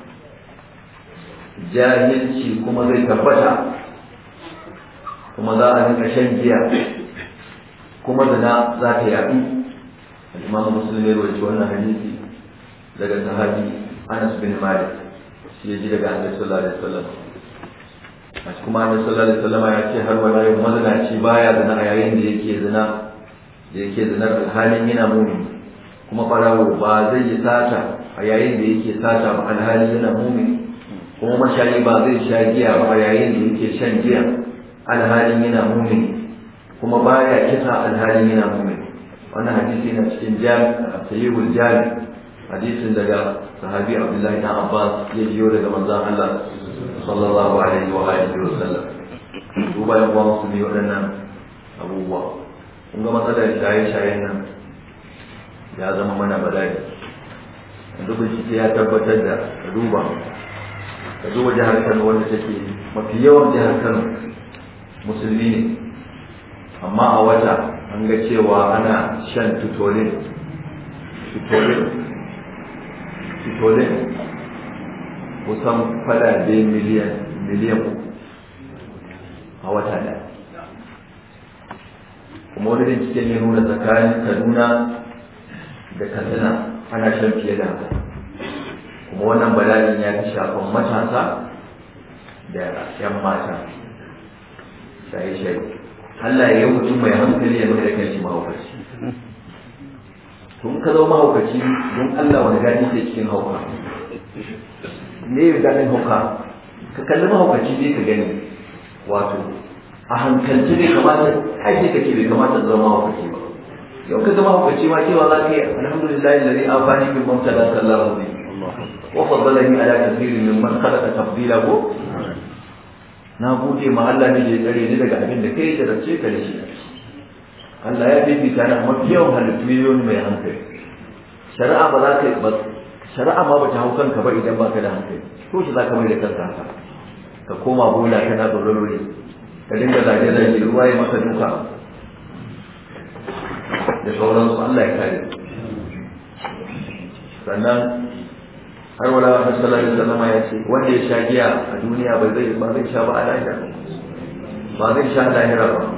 jahilci kuma zai tabbata kuma za a rinka shan giya kuma zina za ta yaɗu al-imamu muslim ya rawaito wannan hadisi daga sahabi Anas bin Malik shi ya ji daga Annabi sallallahu alaihi wasallam a kuma Annabi sallallahu alaihi wasallam ya ce har wala yau mazinaci baya zina a yayin da yake zina da yake zinar halin yana mumi kuma farawo ba zai yi sata a yayin da yake sata ba alhali yana mumi kuma mashayi ba zai sha giya ba a yayin da yake shan giya alhalin yana mumi kuma baya kisa alhalin yana mumi wannan hadisi na cikin jami sahihul jami hadisin daga sahabi abdullahi na abbas ya jiyo daga manzon allah sallallahu alaihi wa alihi wa sallam duba yan uwa musulmi waɗannan abubuwa kun ga matsalar shaye-shayen nan ya zama mana bala'i yanzu bincike ya tabbatar da ka duba ka duba jihar kano wanda take mafi yawan jihar kano musulmi ne amma a wata an ga cewa ana shan tutolin tutolin tutolin kusan falabe miliyan miliyan a wata ɗaya kuma wani bincike ne nuna tsakanin kaduna da katsina ana shan fiye da haka kuma wannan bala'in ya fi shafan matasa da 'yan mata shaye-shaye Allah ya yi mutum mai hankali ya mai da kanshi mahaukaci tun ka zama mahaukaci don Allah wani gani ke cikin hauka me ya ganin hauka ka kalli mahaukaci ne ka gani wato a hankalci bai kamata aiki kake bai kamata zama mahaukaci ba yau ka zama mahaukaci ma cewa za ka yi alhamdulillahi lalai amfani bin mamta da sallahu alaihi wa faddalani ala kathirin mimman khalaqa tafdila ko na gode ma Allah ne ya tsare ni daga abin da kai da race ka da shi Allah ya bibita na mafi yawan halittu yawan mai hankali shari'a ba za ka ba shari'a ma ba ta hau kanka ba idan baka da hankali ko shi za ka mai da kanka haka ka koma bola kana tsororori ka dinga zage zage ruwa ya maka duka da sauransu Allah ya kare sannan har wala wa sallallahu alaihi wasallam ya ce wanda ya sha giya a duniya ba zai ba zai sha ba a lahira ba zai sha lahira ba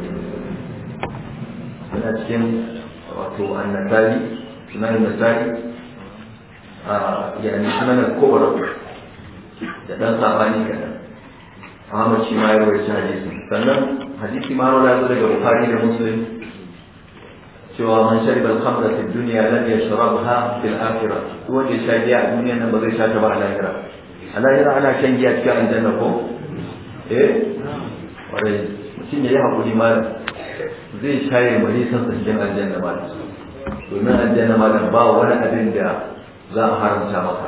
yana cikin wato annasari sunan nasari a yani sunan al-kubra da dan sabani kadan Ahmad shi ma ya rawaita hadisi sannan hadisi ma rawa daga Bukhari da Muslim cewa man shariba al-khamra fi dunya lam yashrabha fil akhirah wanda ya sha giya a duniya nan ba zai sha ta ba a lahira a lahira ana shan giya cikin aljanna ko eh kwarai mutum ya yi hakuri ma zai shaye mari san cikin aljanna ma domin aljanna ma ba wani abin da za a haramta maka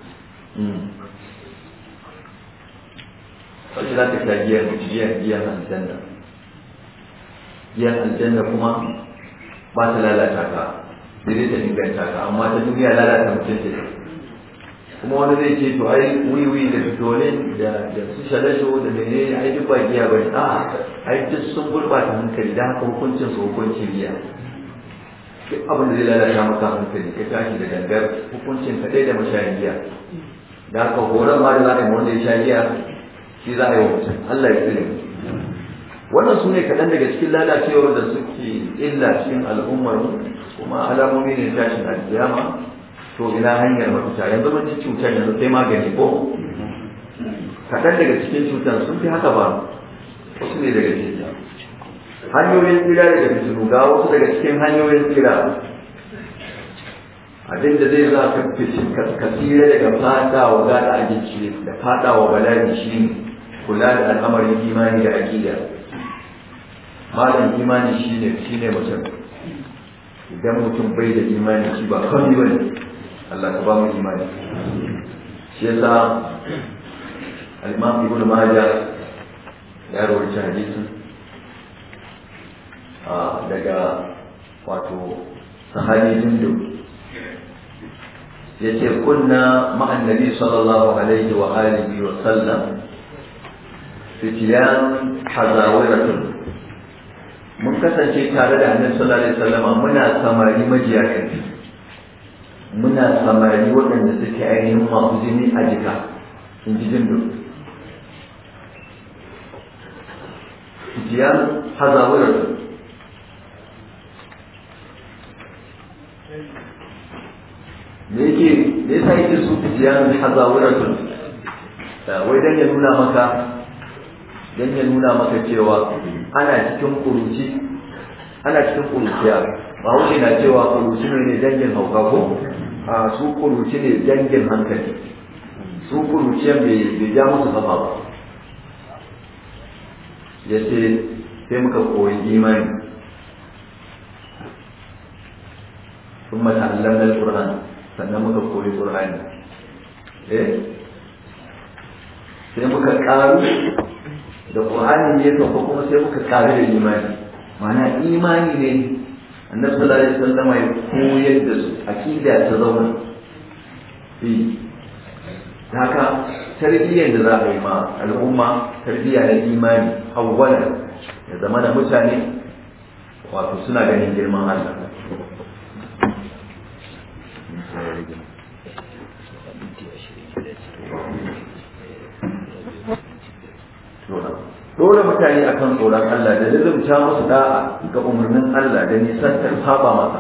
wacce za ta sha giyan giyan giyan aljanna giyan aljanna kuma ba ta lalata ka sai dai ta inganta ka amma ta duniya lalata mutum ce kuma wani zai ce to ai wiwi da fitolin da da su shalasho da menene ai duk ba giya bane a ai duk sun gurbata hankali da haka hukuncin su hukuncin giya duk abin da zai lalata maka hankali ka tashi da gangar hukuncin ka da mashayin giya da haka horon ma da za a yi wanda ya sha giya shi za a yi wa mutum Allah ya tsire mu wannan su ne kaɗan daga cikin lalacewar da suke illa cikin al'ummar kuma alamomi ne tashin alkiyama to ina hanyar mafita yanzu mun ci cutar yanzu sai magani ko kaɗan daga cikin cutar sun fi haka ba wasu ne daga cikin hanyoyin tsira daga fitinu ga wasu daga cikin hanyoyin tsira abin da zai za ka ka tsira daga fadawa gada a jiki da fadawa bala'i shine kula da al'amarin imani da aƙida malam imani shine shine mutum idan mutum bai da imani shi ba kawai ba ne Allah ka ba mu imani shi yasa al-imam ibn majah ya rawaita hadisi daga wato sahabi jindu yace kunna ma'an nabi sallallahu alaihi wa alihi wa sallam fitiyan hazawiratun mun kasance tare da annabi sallallahu alaihi wasallam muna samari majiya kai muna samari waɗanda suke ainihin masu jini a jika in ji jindu fitiyan hazawiratun me yake me yasa yake su fitiyan hazawiratun wai dan ya nuna maka dan ya nuna maka cewa ana cikin kuruci ana cikin kuruciya ba wuce na cewa kuruci ne dangin hauka ko a su kuruci ne dangin hankali su kuruciyan bai ja musu kafa ba ya ce sai muka koyi imani sun mata allamar ƙur'an sannan muka koyi ƙur'ani eh sai muka ƙaru da ƙur'ani ne sauka kuma sai muka ƙaru da imani ma'ana imani ne annabi sallallahu alaihi wasallam ya koyar da su akida ta zauna eh haka tarbiyyar da za a yi ma al'umma tarbiyya na imani awwalan ya zama da mutane wato suna ganin girman Allah dole mutane akan tsoron Allah da lizumta musu da'a ga umarnin Allah da nisantar saba masa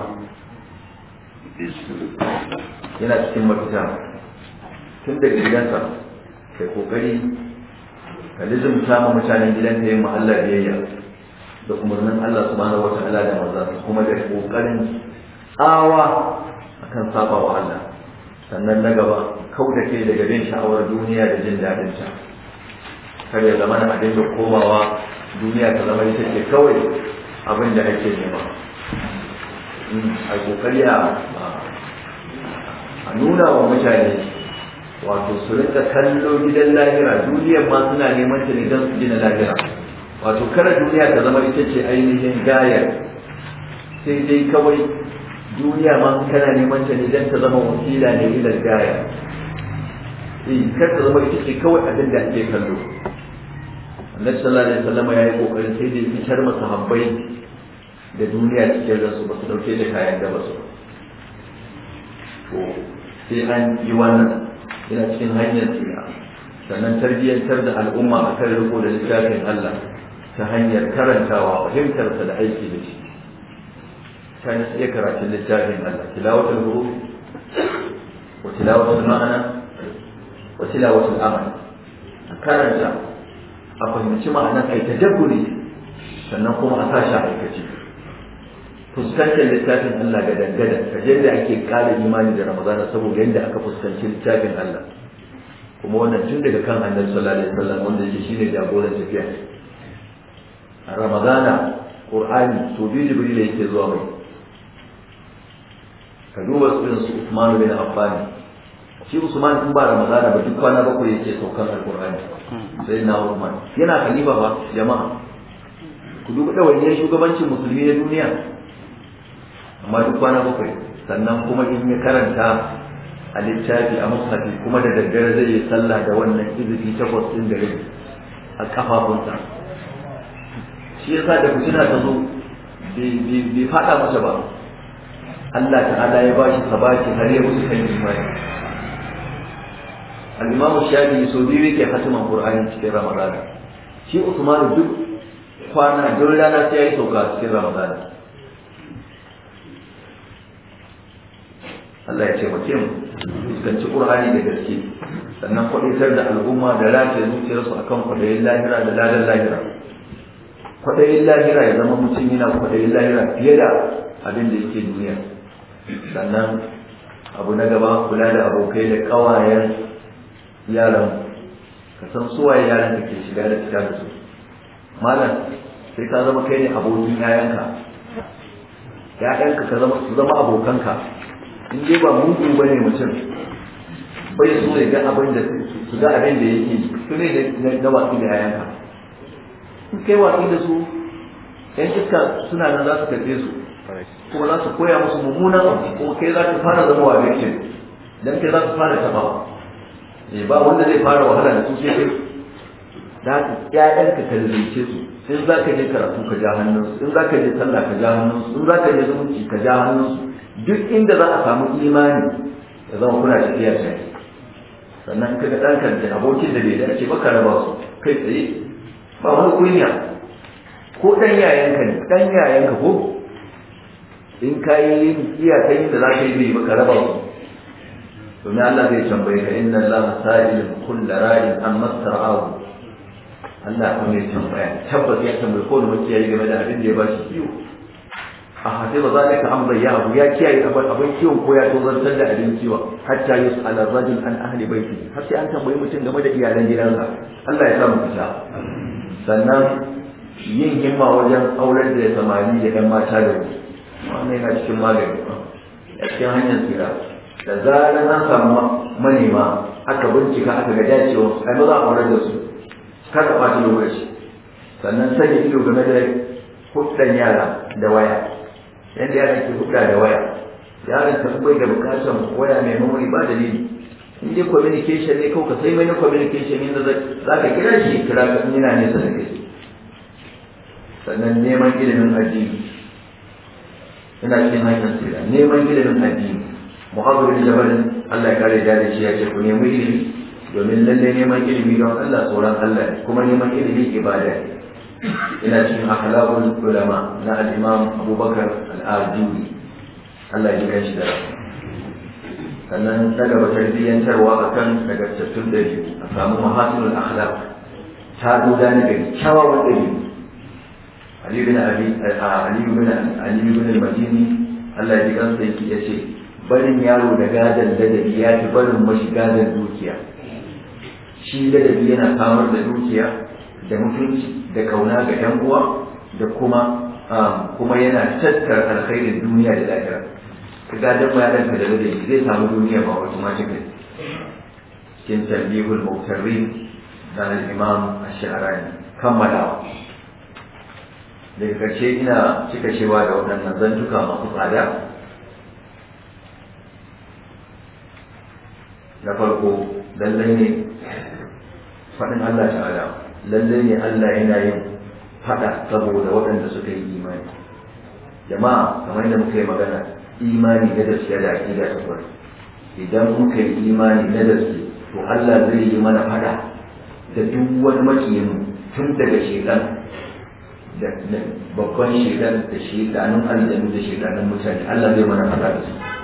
yana cikin mafita tun da gidansa kai kokari ka lizumta ma mutanen gidanka yin Allah biyayya da umarnin Allah subhanahu wata'ala da maza kuma da kokarin tsawa akan saba wa Allah sannan na gaba kau da kai daga bin sha'awar duniya da jin daɗin ta kar ya zama na abin da komawa duniya ta zama ita ce kawai abin da ake nema a kokari a nuna wa mutane wato su rinka kallo gidan lahira duniyar ma suna neman ta ne don su gina lahira wato kada duniya ta zama ita ce ainihin gayar sai dai kawai duniya ma kana neman ta ne don ta zama wasila ne ilal gaya eh kar ta zama ita ce kawai abin da ake kallo annabi sallallahu alaihi wasallam ya yi kokarin sai da fitar masa habbai da duniya cikin ransu ba su dauke da kayan da ba su to sai an yi wannan yana cikin hanyar tsira sannan tarbiyyantar da al'umma a kan riko da littafin Allah ta hanyar karantawa fahimtarsa da aiki da shi ta na iya karatun littafin Allah tilawatul huruf wa tilawatul ma'ana wa tilawatul amal a karanta a fahimci ma'anar ai tadabburi sannan kuma a sashi aikace fuskantar littafin Allah ga dangada ka yadda ake kara imani da Ramadana saboda yadda aka fuskanci littafin Allah kuma wannan tun daga kan annabi sallallahu alaihi wasallam wanda yake shine jagoran tafiya a Ramadana Qur'ani to bi Jibril yake zuwa mai ka duba irin su Uthman bin Affan shi Usman in ba Ramadana ba duk kwana bakwai yake saukan Al-Qur'ani sai na Uthman yana khalifa ba jama'a ku duba dawainiyar shugabancin musulmi na duniya amma duk kwana bakwai sannan kuma in ya karanta a littafi a mushafi kuma da daddare zai yi sallah da wannan izifi takwas ɗin da rai a kafafunsa shi yasa da fitina ta zo bai faɗa masa ba Allah ta'ala ya ba shi sabaki har ya musu kan imani al-imamu shafi so biyu yake hatiman qur'ani cikin ramadana shi usman duk kwana duk rana sai ya yi sauka cikin ramadana Allah ya ce mace mu fuskanci Qur'ani da gaske sannan kwaɗaitar da al'umma da rataye zuciyarsu akan kwaɗayin lahira da ladan lahira kwaɗayin lahira ya zama mutum yana kwaɗayin lahira fiye da abin da yake duniya sannan abu na gaba kula da abokai da ƙawayen yaran ka san suwaye yaran da ke shiga da fita da su malam sai ka zama kai ne abokin yayanka yayanka ka zama su zama abokanka in dai ba mugu ba ne mutum bai so ya ga abin da su ga abin da yake su ne na watsi da yayanka in kai watsi da su yan iska suna nan za su karɓe su kuma za su koya musu mummunan abu kuma kai za ka fara zama wa victim dan kai za su fara taɓa ba wanda zai fara wahala da su sai kai da haka ƴaƴanka ka lalace su in za ka je karatu ka ja hannunsu in za ka je sallah ka ja hannunsu in za ka je zumunci ka ja hannunsu duk inda za a samu imani ya zama kuna tafiya tare sannan ka ga ɗanka da abokin da bai dace ba ka raba su kai tsaye ba wani kunya ko ɗan yayanka ne ɗan yayanka ko in ka yi iyakan da za ka yi bai ba ka raba su domin Allah zai tambaye ka inna Allah sa'ilun kullu ra'in an masara'u Allah kuma ya tambaya tabbas ya tambaye kowane makiyayi game da abin da ya ba shi kiwo a hafi ba za ka amra ya abu ya kiyaye abin kiwon ko ya tozartar da abin kiwon hatta yus ala rajul an ahli baiti har sai an tambayi mutum game da iyalan gidansa Allah ya samu fita sannan yin himma wajen aurar da samari da yan mata da wannan yana cikin magani a cikin hanyar tsira da zarar an samu manema aka bincika aka ga dacewa ai ba za a aurar da su kada ɓata lokaci sannan sanya ido game da huddan yara da waya yadda yara ke hudda da waya yaran ta bai da bukatar waya mai memory ba dalili in dai communication ne kawai ka sai mai na communication ne za ka kira shi kira ka yana nesa da kai sannan neman ilimin addini ina cikin hanyar tsira neman ilimin addini muhammadu bin jabalin Allah ya kare da shi ya ce ku nemi ilimi domin lalle neman ilimi don Allah tsoron Allah kuma neman ilimi ibada ne ina cikin akhlaqul ulama na al-imam Abubakar al-Ajuri Allah ya kai shi da sannan daga ba tarbiyyantarwa akan nagartattun dabi'u a samu mahasinul akhlaq ta duda na gari kyawawan dabi'u Ali bin Abi Ali bin Ali bin al-Madini Allah ya ji kansa yake yace barin yaro da gadan ladabi ya fi barin mashi gadan dukiya shi ladabi yana samar da dukiya da mutunci da kauna ga yan uwa da kuma kuma yana tattara alkhairin duniya da lahira ka gadan bayanan ka da ladabi zai samu duniya ba automatically cikin tambihul muktarrin da al-imam ash-sha'rani kammalawa daga ƙarshe ina cika cewa da waɗannan zantuka masu tsada na farko lallai ne faɗin Allah ta'ala lallai ne Allah yana yin faɗa saboda waɗanda suka yi imani jama'a kamar da muka yi magana imani na gaskiya da aƙida ta kwari idan muka yi imani na gaske to Allah zai yi mana faɗa da duk wani makiyin tun daga shekan da babban shekan da shekanun aljanu da shekanun mutane Allah zai mana faɗa da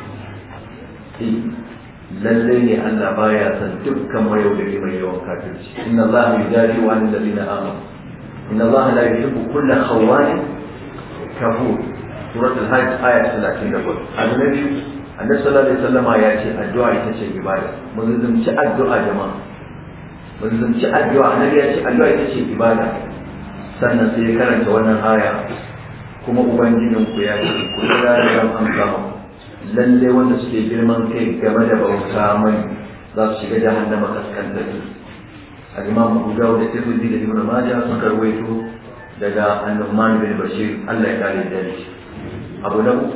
su lallai ne Allah baya san dukkan mayaudari mai yawan kafirci inna Allah yudari wa anil ladina amanu inna Allah la yuhibbu kulla khawanin kafur surat al-hajj aya 34 annabi annabi sallallahu alaihi wasallam ya ce addu'a ita ce ibada mun zumci addu'a jama'a mun zumci addu'a annabi ya ce addu'a ita ce ibada sannan sai ya karanta wannan aya kuma ubangijinku ya ce ku da ran amsa muku lalle wanda suke girman kai game da bauta mai za su shiga jahannama kaskanta su al-imam Abu Dawud da Tirmidhi da Ibn Majah sun karwaito daga An-Nu'man bin Bashir Allah ya kare da shi Abu Dawud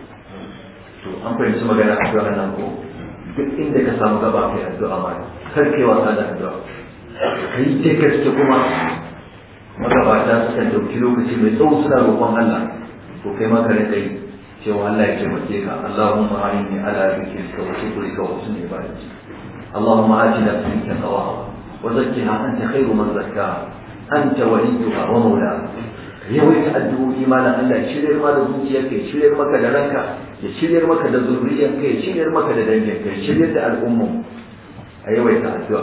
to an fahimci magana addu'a nan ko duk inda ka samu gaba kai addu'a ma kar kai wasa da addu'a kai ce gaske kuma magabata suka dauki lokaci mai tsawo suna roƙon Allah to kai ma ka rinka yi cewa Allah ya taimake ka Allahumma a'inni ala dhikrika wa shukrika wa husni ibadatik Allahumma atina fi taqwa wa zakkiha anta khairu man zakkaha anta waliyuha wa mawlaha yawaita addu'o'i malam Allah ya shiryar ma da zuciyarka ya shiryar maka da ranka ya shiryar maka da zurriyarka ya shiryar maka da danginka ya shiryar da al'umma a yawaita addu'a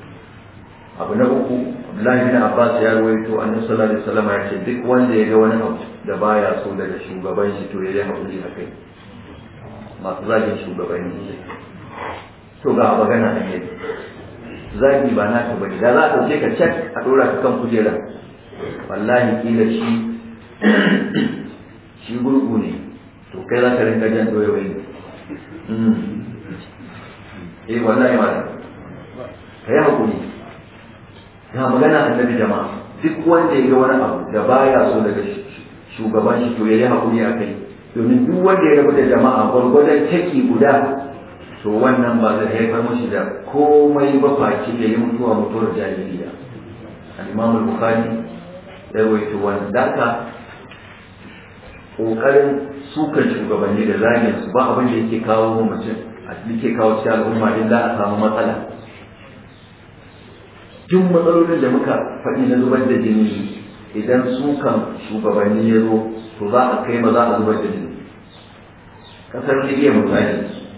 abu na uku Abdullahi bin Abbas ya rawaito annabi sallallahu alaihi wasallam ya ce duk wanda ya ga wani abu da baya so daga shugaban shi to ya yi haƙuri a kai masu zagin shugabanni to ga magana a yi zagi ba na ka bane da za a ɗauke ka cak a ɗora ka kan kujera wallahi kila shi shi gurgu ne to kai za ka rinka jan doye wai eh wallahi ma ka yi haƙuri ga magana annabi jama'a duk wanda ya ga wani abu da baya so daga shugaban shi to ya yi haƙuri a kai domin duk wanda ya rabu da jama'a gwargwadon taki guda to wannan ba zai haifar mashi da komai ba face da yi mutuwa mutuwar jahiliya al-imam al-bukhari ya rawaito wannan daka kokarin sukan shugabanni da zagin su ba abin da yake kawo mutum yake kawo cikin al'umma din za a samu matsala duk matsalolin da muka faɗi na zubar da jini idan sukan shugabanni ya zo to za a kai ma za a zubar da jini kasar libya misali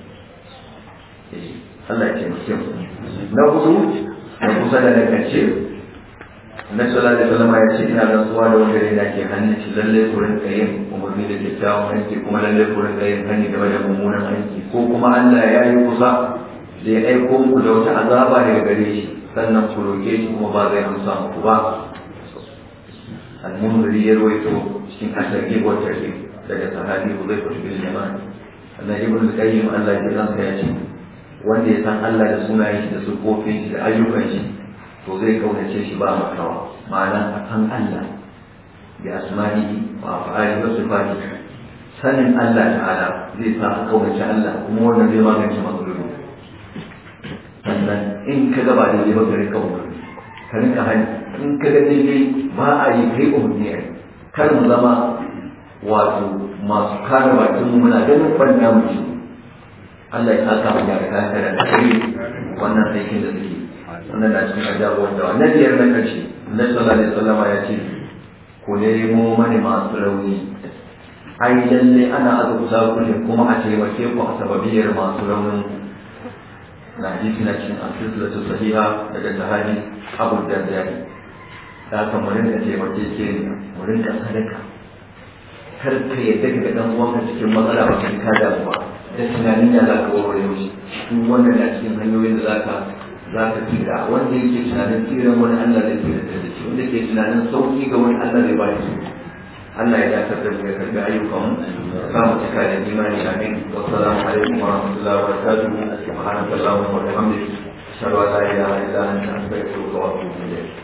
Allah ya taimake mu na hudu na kusa da na karshe na sallallahu alaihi wasallam ya ce ina rantsuwa da wanda ne ke hannun shi lalle ku rinka yin umarni da kyakkyawan aiki kuma lalle ku rinka yin hani game da mummunan aiki ko kuma Allah ya yi kusa da ya aiko muku da wata azaba daga gare shi sannan ku roƙe shi kuma ba zai amsa muku ba al-munziri ya rawaito cikin asarki wa tarhib daga sahabi Hudayfa bin Yaman annabi ibn al-Qayyim Allah ya ranka ya ce wanda ya san Allah da sunayen shi da sufofin shi da ayyukan shi to zai kaunace shi ba makawa ma'ana a san Allah bi asma'ihi wa af'alihi wa sifatihi sanin Allah ta'ala zai sa ka kaunace Allah kuma wannan zai magance matsaloli sannan in ka gaba da ba ka rika umarni ka rika hani in ka ga daidai ba a yi kai umarni a kar mu zama wato masu kare bakin mu muna ganin ɓanna mu shi Allah ya saka mu da kayan da kai wannan aikin da suke wannan na cikin ajabuwar da wannan biyar na karshe Allah sallallahu alaihi wasallam ya ce ku nemo mani masu rauni ai lalle ana azabta ku ne kuma a taimake ku a sababiyar masu raunin na hadisi na cikin asisilatu sahiha daga sahabi abu dardari da haka mu rinka taimake ke mu rinka sadaka kar ka yadda ka ga dan uwanka cikin matsala ba ka ka damu ba da tunanin ya za ka warware shi duk wannan na cikin hanyoyin da za ka za ka tsira wanda yake tunanin tsiran wani Allah zai tsira da shi wanda ke tunanin sauki ga wani Allah zai ba shi Allah ya dakatar da mu ya karbi ayyukan mu sa mu cika da imani amin wa salamu alaikum wa rahmatullahi wa barakatuh subhanakallahumma wa bihamdika ashhadu an la ilaha illa anta astaghfiruka wa atubu ilayk